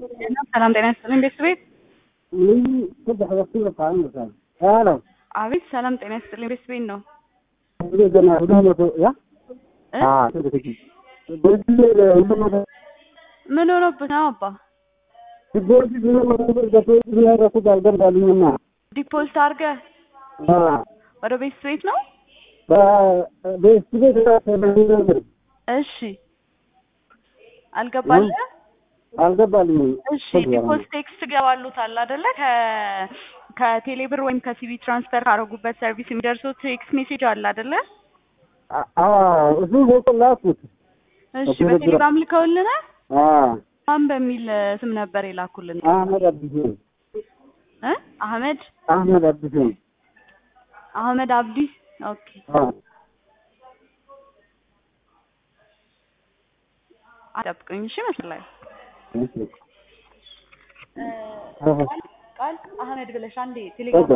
ሰላም ጤና ይስጥልኝ ቤተሰቤት። ምን saddex waqti la qaadanaysaa haalo አቤት ሰላም ጤና ይስጥልኝ ቤተሰቤት ነው። gana hudahmado ya እ? haa sida kadib beertileeda hudahmado ምን ሆኖብህ ነው አባ? sigoorti hudahmado ku galgalgaliyana ዲፖዚት አድርገህ haa ወደ ቤተሰቤት ነው? beestibeed እሺ አልገባልህ? አልገባልኝም እሺ ዲፖዚት ቴክስት ገባሉታል አይደለ? ከ ከቴሌብር ወይም ከሲቢ ትራንስፈር ካደረጉበት ሰርቪስ የሚደርሱት ቴክስት ሜሴጅ አለ አይደለ? እሱ ፎቶ ላኩት እሺ በቴሌግራም። በቴሌግራም ልከውልናል። haa ማን በሚል ስም ነበር የላኩልን? ahmed abdiseen እ አህመድ ahmed abdiseen አህመድ አብዲ ኦኬ haa አጠብቀኝ እሺ መስላል እሺ ቃል አህመድ ብለሽ አንዴ ቴሌግራም